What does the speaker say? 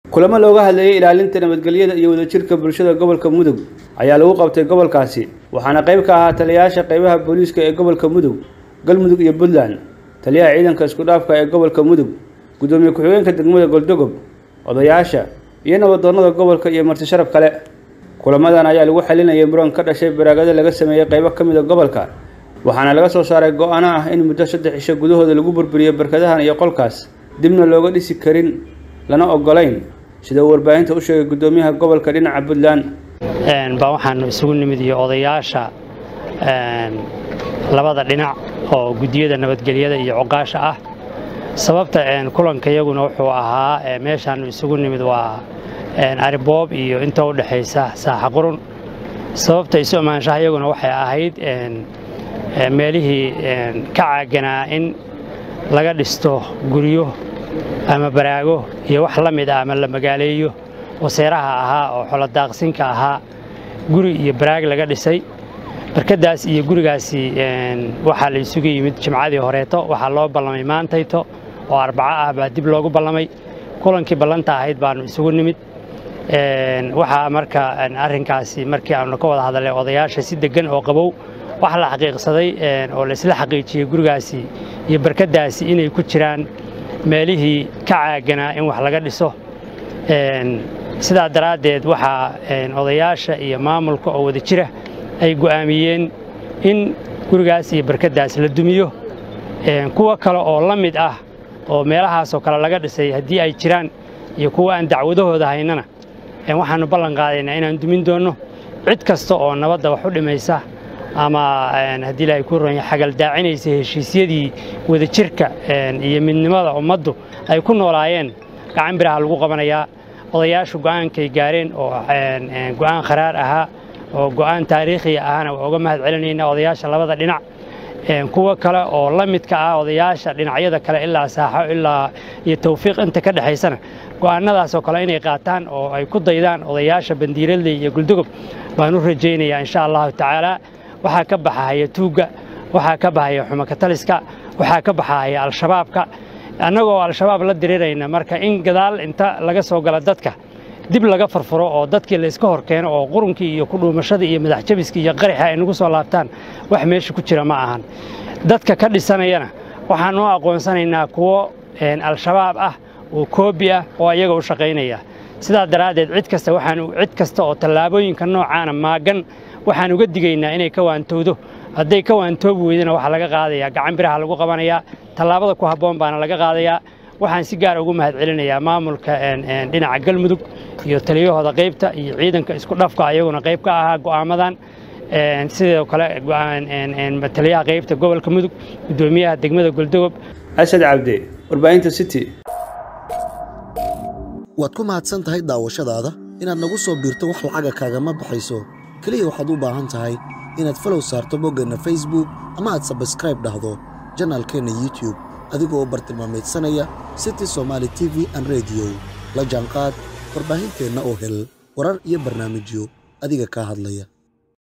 kulamo looga hadlayay ilaalinta nabadgelyada iyo wadajirka bulshada gobolka mudug ayaa lagu qabtay gobolkaasi waxaana qayb ka ahaa taliyayaasha qaybaha booliiska ee gobolka mudug galmudug iyo puntland taliyaha ciidanka isku dhaafka ee gobolka mudug gudoomiye ku-xigeenka degmada goldogob odayaasha iyo nabadoonnada gobolka iyo marti sharaf kale kulamadan ayaa lagu xalinayay muran ka dhashay baraagada laga sameeyey qaybo ka mid a gobolka waxaana laga soo saaray go-aano ah in muddo saddex cisho gudahooda lagu burburiyo barkadahan iyo qolkaas dibna looga dhisi karin lana ogolayn sida uu warbaahinta u sheegay gudoomiyaha gobolka dhinaca puntland baa waxaanu isugu nimid iyo odayaasha labada dhinac oo guddiyada nabadgelyada iyo coqaasha ah sababta kulanka iyaguna wuxuu ahaa meeshaanu isugu nimid waa ariboob iyo inta u dhexaysa saaxa qurun sababta isu amaanshaha iyaguna waxay ahayd meelihii ka caaganaa in laga dhisto guryo ama baraago iyo wax la mid ah ama la magaaleeyo oo seeraha ahaa oo xoladaaqsinka ahaa guri iyo baraag laga dhisay barkadaas iyo gurigaasi waxaa la isugu yimid jimcadii horeeto waxaa loo ballamay maantayto oo arbaco ah baa dib loogu ballamay kulankii ballanta ahayd baanu isugu nimid waxaa marka arrinkaasi markii aanu ka wada hadalnay odayaasha si deggan oo qabow waxa la xaqiiqsaday oo laisla xaqiijiyey gurigaasi iyo barkadaasi inay ku jiraan meelihii ka caaganaa in wax laga dhiso sidaa daraaddeed waxaa odayaasha iyo maamulka oo wada jira ay go'aamiyeen in gurigaas iyo barkadaas la dumiyo kuwa kale oo la mid ah oo meelahaasoo kale laga dhisay haddii ay jiraan iyo kuwa aan dacwadahooda haynana waxaannu ballan qaadaynaa inaan dumin doonno cid kasta oo nabadda wax u dhimaysa ama haddii ilaahay ku ronya xagaldaacinaysa heshiisyadii wadajirka iyo midnimada ummaddu ay ku noolaayeen gacan biraha lagu qabanayaa odayaashu go'aankay gaareen oo go'aan kharaar ahaa oo go'aan taariikhiya ahana waa uga mahad celinaynaa odayaasha labada dhinac kuwa kale oo la midka ah odayaasha dhinacyada kale ilaa saaxo ilaa iyo tawfiiq inta ka dhexaysana go'aannadaasoo kale inay qaataan oo ay ku daydaan odayaasha bandiiradley iyo guldogob baan u rajaynayaa insha allahu tacaala waxaa ka baxahaya tuugga waxaa ka baxaya xumakataliska waxaa ka baxahaya al-shabaabka annagoo al-shabaab la diriirayna marka in gadaal inta laga soo gala dadka dib laga furfuro oo dadkii layska hor keeno oo qurunkii iyo kudhuumashadii iyo madaxjabiskii iyo qaraxa ay nagu soo laabtaan wax meesha ku jira ma ahan dadka ka dhisanayana waxaan u aqoonsanaynaa kuwo al-shabaab ah oo koobi ah oo ayaga u shaqaynaya sidaa daraaddeed cid kasta waxaan cid kasta oo tallaabooyinka noocaana maagan waxaan uga digaynaa inay ka waantowdo hadday ka waantoobi weydana waxaa laga qaadayaa gacan biraha lagu qabanayaa tallaabada ku habboon baana laga qaadayaa waxaan si gaar ugu mahad celinayaa maamulka dhinaca galmudug iyo taliyahooda qaybta iyo ciidanka isku dhafka ayaguna qayb ka ahaa go'aamadan sidoo kale taliyaha qaybta gobolka mudug gudoomiyaha degmada goldogob asad cabde warbaahinta city waad ku mahadsan tahay daawashadaada inaad nagu soo biirto wax lacaga kaagama baxayso keliya waxaad u baahan tahay inaad falow saarto boggeenna facebook ama aad sabskraib dhahdo janaalkeenna youtube adigoo bartilmaamaydsanaya city somaali t v an rediyo la jaanqaad warbaahinteenna oo hel warar iyo barnaamijyo adiga kaa hadlaya